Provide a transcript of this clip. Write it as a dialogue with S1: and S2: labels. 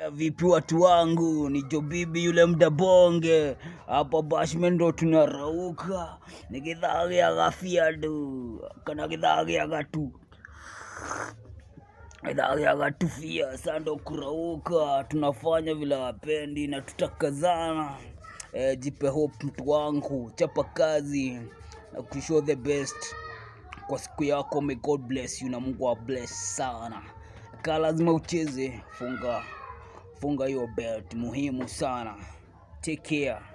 S1: Ya vipi watu wangu, ni Jobibi yule mdabonge hapa Bashman ndo tunarauka, ni githagi ya gafiadu kana githagi ya gatu githagi ya gatufia. Sasa ndo kurauka, tunafanya vile wapendi na tutakazana. E, jipe hope mtu wangu, chapa kazi na kushow the best kwa siku yako. May God bless you na Mungu wa bless sana. Ka lazima ucheze, funga funga hiyo belt, muhimu sana. Take care.